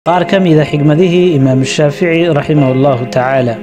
qaar ka mida xigmadihii imaam shaafici raximah allahu tacaala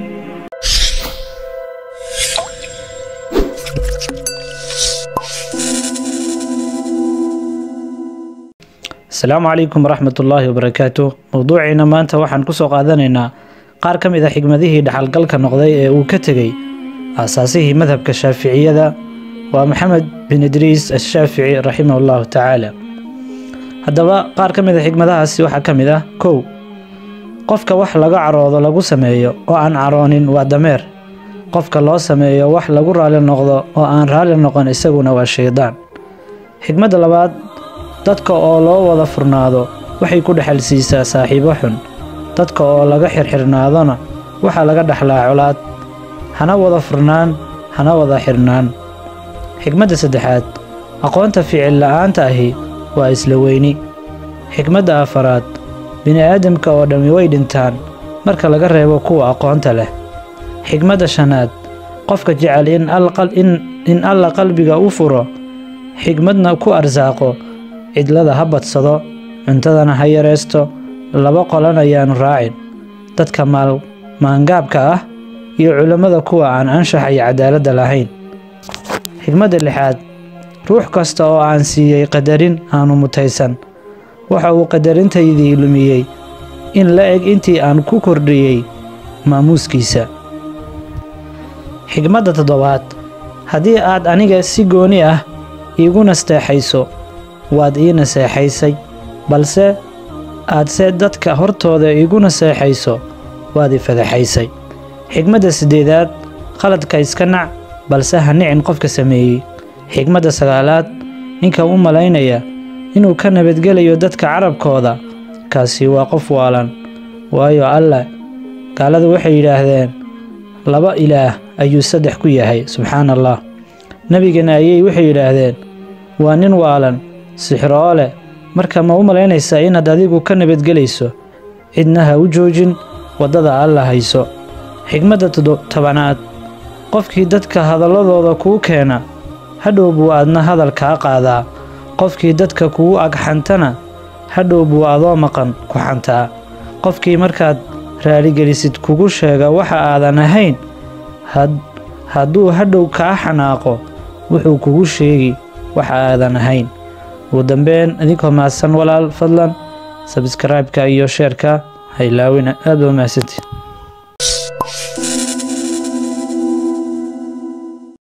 asalaamu calaykum waraxmat ullaahi wabarakaatu mowduuciina maanta waxaan ku soo qaadanaynaa qaar ka mid a xigmadihii dhaxalgalka noqday ee uu ka tegey aasaasihii madhabka shaaficiyada waa maxamed bin idriis ashaafici raximah allahu tacaala haddaba qaar ka mid a xigmadahaasi waxaa ka mid ah kow qofka wax laga caroodo lagu sameeyo oo aan caroonin waa dameer qofka loo sameeyo wax lagu raali noqdo oo aan raali noqon isaguna waa shaydaan xigmadda labaad dadka oo loo wada furnaado waxay ku dhexal siisaa saaxiibo xun dadka oo laga xirxirnaadona waxaa laga dhexlaa colaad hana wada furnaan hana wada xirnaan xigmadda saddexaad aqoonta ficil la'aanta ahi waa isla weyni xigmadda afaraad bini'aadamka oo dhammi way dhintaan marka laga reebo kuwa aqoonta leh xigmadda shanaad qofka jecel in alla qalbiga u furo xigmadna ku arsaaqo cidlada ha badsado cuntadana ha yaraysto laba qolan ayaanu raacin dadka maangaabka ah iyo culammada kuwa aan anshaxa iyo cadaaladda lahayn xigmadda lixaad ruux kasta oo aan siiyey qadarin aanu mutaysan waxa uu qadarintaydii lumiyey in la eg intii aan ku kordhiyey maamuuskiisa xigmadda toddobaad haddii aad aniga si gooni ah iigu nasteexayso waad ii naseexaysay balse aadse dadka hortooda iigu naseexayso waad i fadaxaysay xigmadda siddeedaad khaladka iska nac balse ha nicin qofka sameeyey xigmadda sagaalaad ninka u malaynaya inuu ka nabadgelayo dadka carabkooda kaasi waa qof waalan waayo allah gaaladu waxay yidhaahdeen laba ilaah ayuu saddex ku yahay subxaana allah nebigana ayay waxay yidhaahdeen waa nin waalan sixroo leh marka ma u malaynaysaa inaad adigu ka nabadgelayso cidna ha u joojin waddada alla hayso xigmadda tobanaad qofkii dadka hadalladooda kuu keena hadhow buu aadna hadal kaa qaadaa qofkii dadka kugu agxantana hadhow buu adoo maqan ku xantaa qofkii markaad raaligelisid kugu sheega waxa aadan ahayn hadduu hadhow kaa xanaaqo wuxuu kugu sheegi waxa aadan ahayn ugu dambeyn idinkoo mahadsan walaal fadlan sabskraibeka iyo sheerka haylaawina aad ba mahadsantii